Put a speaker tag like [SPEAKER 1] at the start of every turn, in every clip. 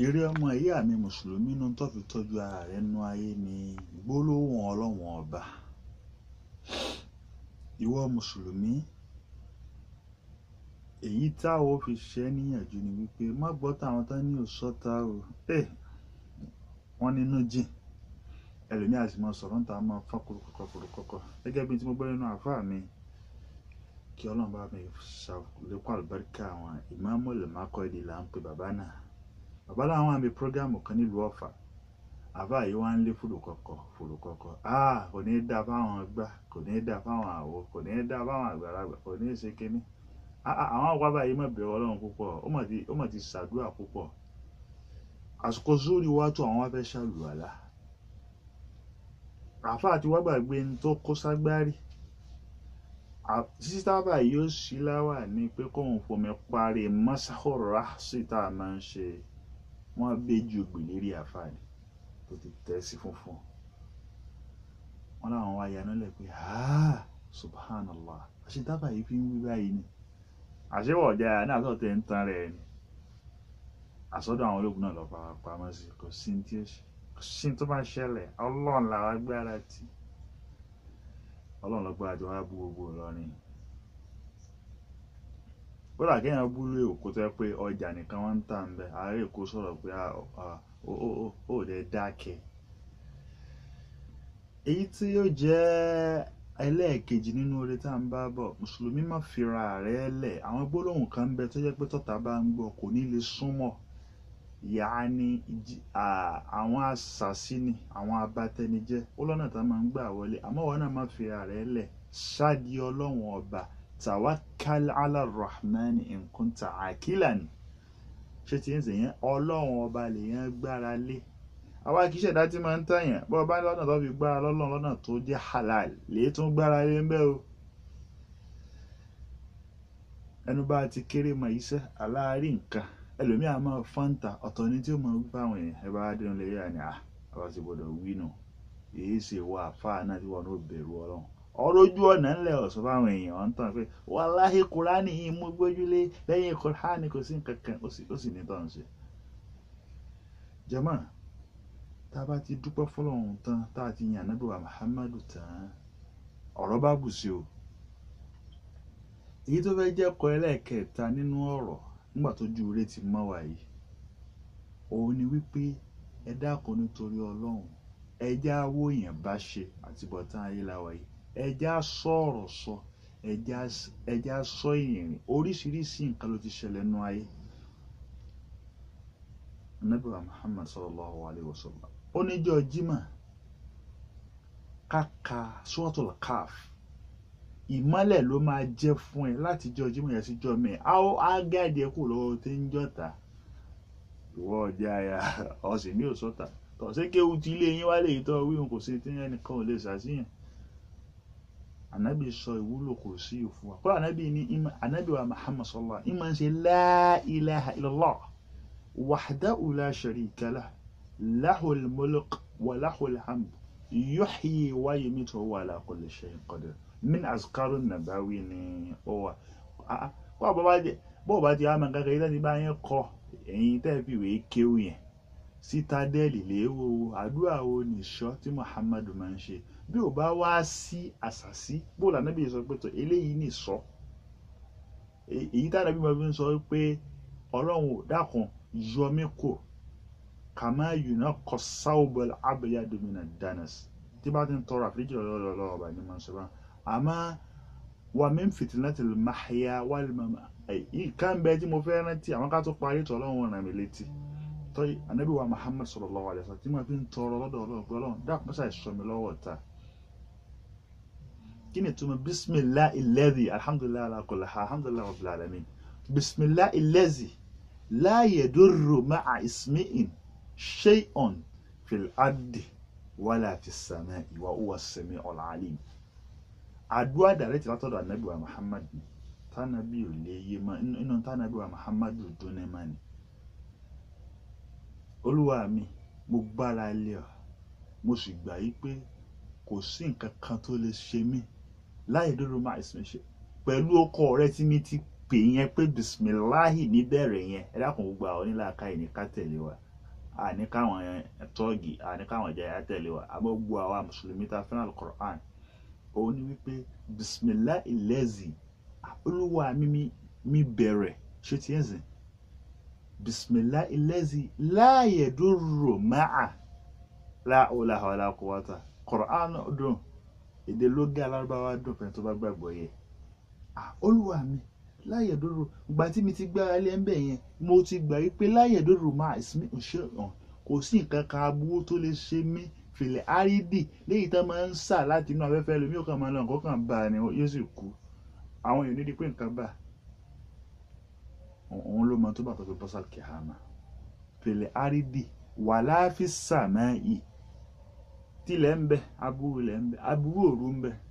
[SPEAKER 1] eré ọmọ ìyá mi mùsùlùmí inú tó fi tọ́jú ara rẹ̀ nú ayé ni gbólóhùn ọlọ́wọ̀n ọba ìwọ mùsùlùmí èyí táwọn ò fi ṣẹ́ níyànjú ni wípé má gbọ́ táwọn tán ní òṣọ́ta o ẹ̀ wọ́n nínú jìn ẹlòmíì àti máa sọ̀rọ̀ ń ta máa fọ́n kúrúkọ́kọ́ kúrúkọ́kọ́ gẹ́gẹ́ bí tí mo gbọ́ nínú àfáà mi kí ọlọ́run bá mi ṣàlékún àlùbáríkà àwọn ìmáàmù lèmákọ́ èdè là ń pe bàbá náà bàbá làwọn àmì prógámù kan nílùú ọ̀fà àbá yìí wá ń lé fòlùkọ̀kọ̀ fòlùkọ̀kọ̀ ah kò ní í dá fáwọn gbá kò ní í dá fáwọn àwo kò ní í dá fáwọn àgbàlagbà kò ní í ṣe kínní àwọn àwa báyìí má bẹ̀rù ọlọ́run púpọ̀ ó mà ti ṣàdúrà púpọ̀ àsìkò zórí wá tó àwọn wá fẹ́ ṣàlùwàlà àfa àti wá gbàgbé ní tó kó ságbárí sísábà yóò sí láwà ní pé kóun fomi parí mọ́sáhóró sí tá a máa ń ṣe wọ́n béjì ògbè lérí àfààní tó ti tẹ́ sí funfun wọ́n láwọn wá yaná lẹ̀ pé ha subhanallah àṣetábà yìí fi ń wí báyìí ni àṣewọ̀ ọ̀jà náà tó tẹ̀ ń tan rẹ̀ ni àsọdọ̀ àwọn ológun náà lọ fara pamọ́ sí kò sí ní tí ó ṣe kò sí ní tó bá ṣẹlẹ̀ ọlọ́run làwọn agbára tì ọlọ́run lọ́gbà àti wàá bú gbogbo Ìlọrin kódà kéèyàn búlú èkó tó yẹ pé ọjà nìkan wọ́n ń tà ń bẹ ààrẹ èkó sọ̀rọ̀ pé ó lè dákẹ́ èyí tí yóò jẹ́ ẹlẹ́ẹ̀kejì nínú oore tá à ń bá bọ̀ mùsùlùmí má fira rẹ̀ lẹ̀ àwọn gbólóhùn kan ń bẹ tó jẹ́ pé tọ́ta bá ń gbọ́ kò ní lè súnmọ́ yaani àwọn asàsí ni àwọn abatẹnijẹ́ ó lọ́nà tá a máa ń gbà wọlé àmọ́ wọn náà má fira rẹ̀ lẹ̀ ṣáàdì ọlọ́run ọba tawakkal ala rahman in kunta akilan ṣé ti ń sè yẹn ọlọ́run ọba lèyàn gbára lé àwa kìí ṣẹ̀dá tí máa ń tàyàn bọ́ ọba lọ́nà tó fi gbára lọ́lọ́run lọ́nà tó jẹ́ halal lèyí tó ń gbára lé ń bẹ́ o ẹnu bá ti kéré mọ iṣẹ́ aláàárí nǹkan ẹlòmíà máa fọ́ǹtà ọ̀tọ̀ ní tí ó máa wí fáwọn èèyàn ẹ bá dẹnu lè yà ni à àwa ti gbọdọ̀ wí nù èyí ṣe wọ àfáà náà tí wọn ò bẹ̀rù ọlọ́run ọ̀rọ̀ ojú ọ̀nà ńlẹ̀ ọ̀sọ́ fáwọn èèyàn wọn tán pé wàláhì kúránì yìí mú gbójúlé lẹ́yìn kúránì kò sí nǹkan kan ó sì ní tọ́hún ṣe. jama tá a bá ti dúpẹ́ fọlọ́run tán tá a ti yàn nábì wa muhammadu tán ọ̀rọ̀ bá bù sí o. èyí tó fẹ́ jẹ́ kọ́ ẹlẹ́ẹ̀kẹta nínú ọ̀rọ̀ nígbà tó ju ire ti mọ́ wa yìí òun ni wípé ẹ dákun nítorí ọlọ́run ẹ já wó yẹn bá ṣe àtibọ̀tán ayé la wà yìí ẹja sọ̀rọ̀ sọ ẹja sọ ìrìn oríṣiríṣi nǹkan ló ti ṣẹlẹ̀ nú ayé Ànábì wa Muhammad sallallahu alayhi wa sallam oníjọ́ jimá kàkà suratul Kahf ìmọ́lẹ̀ ló máa jẹ́ fún ẹ láti jọ jimá yẹn sí jọ mẹ́ẹ̀ á á gáàdì ẹ kù lọ́wọ́ tí ń jọ́ta ìwọ ọjà ya ọ̀sìn ní òṣọ́ta tọ̀sí kéwu ti ilé yín wálé yìí tọ́ wíwọn kò sí tí ẹnìkan ò lè ṣàṣìyàn anabi sọ ìwúlò kò sí òfin wa kọ́lá anabi ní anabi wa muhammad sallallahu alaihi wa sallam ṣe la ilaha illallah wahdahu la sharika lah lahul mulk wa lahul hamd yuhyi wa yumitu wa huwa ala kulli shay'in qadir min azkaru nabawi ni ó wà kọ́ bọ́ bá jẹ bó bá ti àmà kankan yìí láti bá yẹn kọ ẹ̀yin tẹ́ fi wèé kéwù yẹn sítádẹ́ẹ̀lì léwo àdúrà wo nìṣọ́ tí muhammadu máa ń ṣe bí ò bá wá sí àṣàsí bó lànà bí sọ pé tó eléyìí ní sọ èyí tá àdàbí máa fi ń sọ pé ọlọ́run ò dákun yọ mí kò kàmá yùnà kọ sáwùbọ̀l abẹ́yà domina danas tí bá ti ń tọrọ àforíjì lọ́wọ́ ọba ní máa ń sọ bá àmọ́ wà mí fìtínátì máhìá wà lùmọ̀ nǹkan bẹ́ẹ̀ tí mo fẹ́ rántí àwọn ká tó parí tọ́ ọlọ́run ràn mí létí tọ́yì ànábì wa Muhammad sallallahu alaihi wasallam tí máa fi ń tọrọ lọ́dọ̀ ọlọ́run pé ọlọ́run dákun mọ́sá ìṣọ́ mi lọ́wọ́ ta kí ni túmọ̀ bisimilahi ilẹ́dì alhamdulilayi alakola alhamdulilayi rabbil alamin bisimilahi ilẹ́dì la yadurru ma'a ismi'in shay'un fil ardi wala fis sama'i wa huwa as-sami'ul alim. àdúrà dàrẹ́ tí látọ̀dọ̀ ànábì wa muhammad ni tánàbí ò lè yé ma inú tánàbí wa muhammad ò dún ní ma ni. olúwa mi mo gbára lé ọ mo sì gbà yí pé kò sí nǹkan kan tó lè ṣe mí láì dúró máa ìsinmi ṣe pẹ̀lú ọkọ rẹ tí mi ti pè yẹn pé bisimilahi níbẹ̀rẹ̀ yẹn ẹ dákun gbogbo àwọn onílàáká yìí ní ká tẹ̀lé wa àní káwọn tọ́ọ̀gì àní káwọn jẹ́ àtẹ̀lé wa àmọ́ gbogbo àwa mùsùlùmí ta fẹ́ràn alukur'an òun ni wípé bisimilah ilẹ̀zì olúwa mi mi bẹ̀rẹ̀ ṣé tiẹ̀ sìn bisimilah ilẹ̀zì láàyè dúró máa láòlà wàlà kúwàtà kur'an dùn èdè lógé alárúbáwá dùn fẹ́ tó bá gbàgbọ́ yẹ olúwa mi láyè dúró ìgbà tí mi ti gbára lé ń bẹ̀ yẹn mo ti gbà wípé láyè dúró máa ìsinmi ṣe hàn kò sí nǹkan kan aburú tó lè ṣe mí fìlẹ̀ árídì léyìí tó máa ń sà láti inú afẹ́fẹ́ lómi ò kàn máa lọ nǹkan kan bá a ni yóò sì kú àwọn èèyàn nídìí pé nǹkan bá òun ló mọ tó bá tó fi bọ́sà kìhàmà fìlẹ̀ árídì wà láàfin sàmáì tilẹ̀ ń bẹ aburú lẹ̀ ń bẹ aburú òru ń bẹ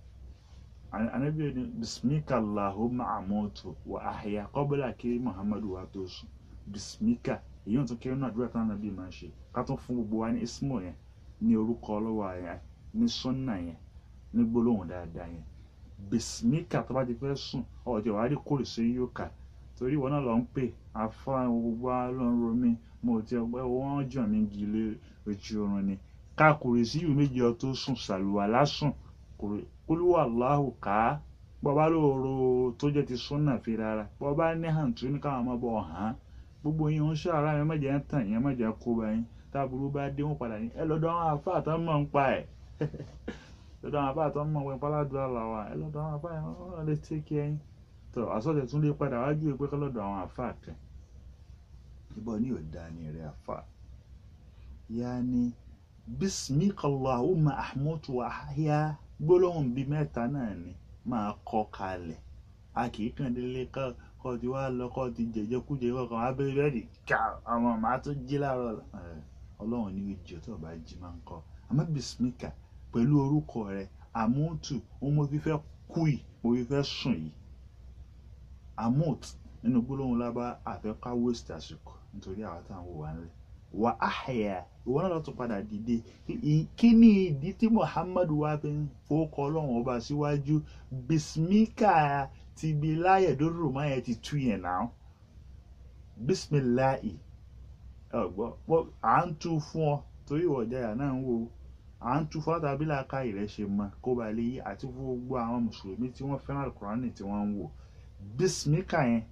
[SPEAKER 1] anabi ni bismika allahumma amutu wa ahya qabla kí muhammadu wa tó sùn bismika èyí ò tún kí nínú àdúrà táwọn anabi máa ń ṣe ká tún fún gbogbo wa ní ismo yẹn ní orúkọ ọlọ́wọ́ yẹn ní sunna yẹn ní gbólóhùn dáadáa yẹn bismika tó bá ti fẹ́ sùn ọ̀jọ̀ wàá rí kórè sí yóò kà torí ìwọ náà lọ ń pè afá gbogbo alọ́run romi mo ti ọgbẹ́ wọ́n jọ̀ mí gilé ojú oorun ni ká kórè sí yìí méjì ọ tó sùn sàlùwà lásùn kórè olúwa aláhù ká bọ́bá lóoro tó jẹ́ ti súnà fi rárá bọ́bá ní hàǹtú ní káwọn ọmọ bọ̀ hàn gbogbo yín ń ṣàrà yẹn mẹ́jẹ̀ ń tàn yẹn mẹ́jẹ̀ kó bá yín táburú bá dé wọn padà yín ẹ lọ́dọ̀ àwọn afá àtọ́ mọ̀ ń pa ẹ̀ lọ́dọ̀ àwọn afá àtọ́ mọ̀ ń pa aládùúrà làwà ẹ lọ́dọ̀ àwọn afá yẹn wọ́n lè tẹ́ kí ẹyin tó àsọ̀tẹ̀ tún lè padà wájú ẹ pé kọ́ lọ́dọ̀ àwọn afá kẹ ìbọn ní òdà ni rẹ afá yaani bismikallahumma ahmutu wa ahya gbólóhùn bíi mẹ́ta náà ni máa kọ́ kalẹ̀ a kì í kàn délé kọ́ ti wá lọ kọ́ ti jẹ̀jẹ̀ kújẹ kọ́kàn abẹ́rẹ́ bẹ́ẹ̀ di ká àwọn màá tún jí láàárọ̀ ọlọ́run ní ìjọ tó bá jí máa ń kọ́ àmọ́ bisimika pẹ̀lú orúkọ rẹ̀ àmútù ohun mo fi fẹ́ kú yìí mo fi fẹ́ sùn yìí àmút nínú gbólóhùn lábá àfẹ́ká waste àsìkò nítorí àwọn táwọn wò wá nílẹ̀ wà á hẹ̀yà ìwọ náà lọ́tún padà dìde kí ni ìdí tí muhammadu wa fi ń fowókọ ọlọ́run ọba síwájú bisimika ti bi láyè dóró máa yẹ ti tú yẹn náà bisimilahi ọgbọ à ń tú fún ọ torí ìwọ ìjayà náà ń wo à ń tú fún ọtàbí làákà ìrẹsẹ mọ kó ba lè yí àti fún gbogbo àwọn mùsùlùmí tí wọ́n fẹ́ràn alukurani tí wọ́n ń wò bisimika yẹn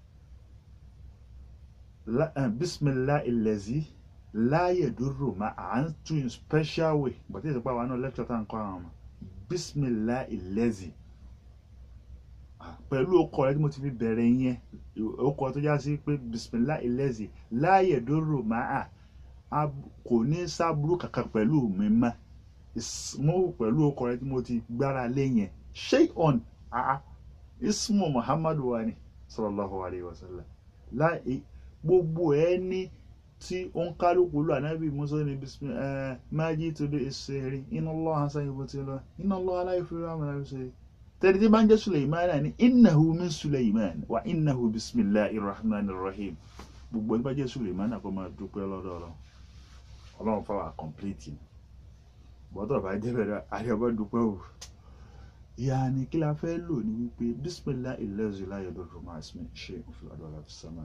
[SPEAKER 1] bisimilahi lẹ́zí láàyè dúró ma à ń tún in special way bàtí ìsìnkú àwọn náà lecture tá à ń kọ́ àwọn ọmọ bisimilahi lẹ́zí pẹ̀lú ọkọ̀ rẹ tí mo ti fi bẹ̀rẹ̀ yẹn ọkọ̀ tó já sí pé bisimilahi lẹ́zí láàyè dúró ma à kò ní sábúrú kankan pẹ̀lú mi mọ́ mo pẹ̀lú ọkọ̀ rẹ tí mo ti gbára lé yẹn ṣé on ismu muhammadu wa ni sallallahu alayhi wa sallam láì gbogbo ẹ ní tí ó ń kálukú lọ ànábì musa ní bisimi ẹ májí tó bí ìṣeré iná lọ hasan ibo ti lọ iná lọ aláìfẹ́ rẹ àwọn ẹ̀ṣẹ̀ tẹ̀lé tí bá ń jẹ́ suleiman ní innahu min suleiman wa innahu bisimilahi rahman rahim gbogbo ẹni bá jẹ́ suleiman kó máa dúpẹ́ lọ́dọ̀ ọlọ́run ọlọ́run fáwọn àkọ́mpléètì bọ́tọ̀ bá jẹ́ bẹ̀rẹ̀ àríọ̀bá dúpẹ́ o yaani kí la fẹ́ lò ní wípé bisimilahi lẹ́zù láyé lọ́dọ̀ máa ṣe òfin àdọ́là fi sánmà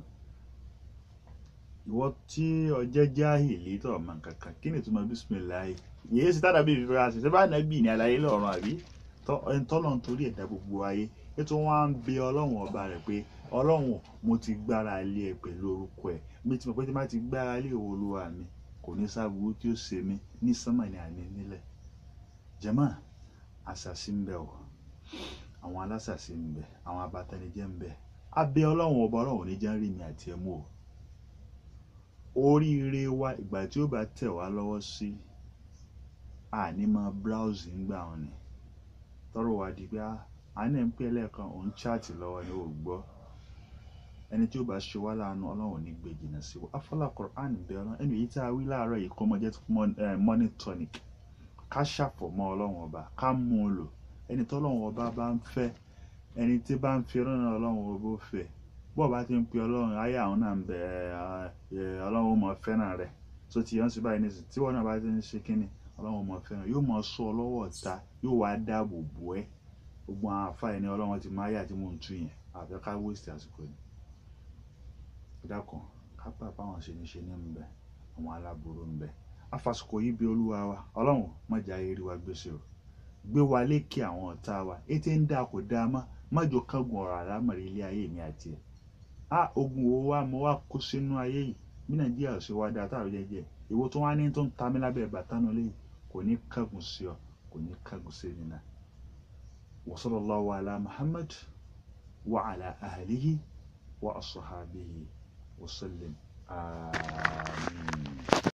[SPEAKER 1] ìwọ tí ọjẹ́ jáhìlì tó ọmọ kankan kí ni ìtumọ̀ bísímìláì yìí sí tádà bíi ìfẹ́ àṣìṣe bá nàbì ní àlàyé lọ́rùn àbí tọ́lọ̀ nítorí ẹ̀dá gbogbo ayé ètò wọn á ń bẹ ọlọ́run ọba rẹ̀ pé ọlọ́run mo ti gbára lé ẹ pẹ̀lú orúkọ ẹ̀ mi ti mọ̀ pé tí má ti gbára lé olúwa mi kò ní sábúrú tí ó ṣe mí ní sánmà ní àní nílẹ̀ jẹ́mọ́ àṣàṣì ń bẹ o àwọn alásàṣì ń bẹ àwọn abatẹnijẹ́ ń bẹ abẹ́ ọlọ́run ọba ọlọ́run ní jẹ́ ń rí mi àti ẹ mú o oríire wa ìgbà tí ó bá tẹ̀ wá lọ́wọ́ sí àní máa browse ńgbà wọn ni tọrọ wá di pé àní ń pẹ́ lẹ́ẹ̀kan òun chat lọ́wọ́ ni ò gbọ́ ẹni tí ó bá ṣe wá láàánú ọlọ́run ní gbé jìnnà sí wa afọlá Quran bẹ ọlọ́run ẹni èyí tí a wí láàárọ̀ yìí kọ́ mọ jẹ́ money tonic ká ṣàfọ̀mọ́ ọlọ́run ọba ká mú un lò ẹni tọ́lọ́run ọba bá ń fẹ́ ẹni tí bá ń fi ọlọ́run ọlọ́run ọba ó fẹ́ bọ́ọ̀ bá ti ń pe ọlọ́run ayé àwọn náà ń bẹ ọlọ́run ó mọ fẹ́ràn rẹ̀ tó ti yàn sí báyìí nísìsiyìí tí wọ́n náà bá ti ń ṣe kínní ọlọ́run ó mọ fẹ́ràn yóò mọ sọ ọlọ́wọ́ ọ̀tá yóò wá dáàbò bò ẹ́ gbogbo àwọn àfáà ní ọlọ́run ti máa yà tí mò ń tú yẹn àbẹ́ ká wéṣì àsìkò ni dákun ká pà báwọn ṣe ní ṣe ní ń bẹ àwọn aláburú ń bẹ afàsìkò yìí bí olúwa wa ọlọ́run má jẹ́ ayé rí wa gbèsè o gbé wa lékè àwọn ọ̀tá wa ètè ń dá kò dá mọ́ má jò kángun ọ̀rọ̀ àlámọ̀rí ilé ayé mi àti ẹ̀ á ogun wo wa mo wá kó sínú ayé yìí bí nàìjíríà ò ṣe wá dáa táwọn jẹjẹ ìwo tó wá ní tó ń ta mí lábẹ́ bàtánù lẹ́yìn kò ní kángun sí ọ kò ní kángun sí mi náà wa sallallahu ala muhammad wa ala ahlihi wa ashabihi wa sallim amin.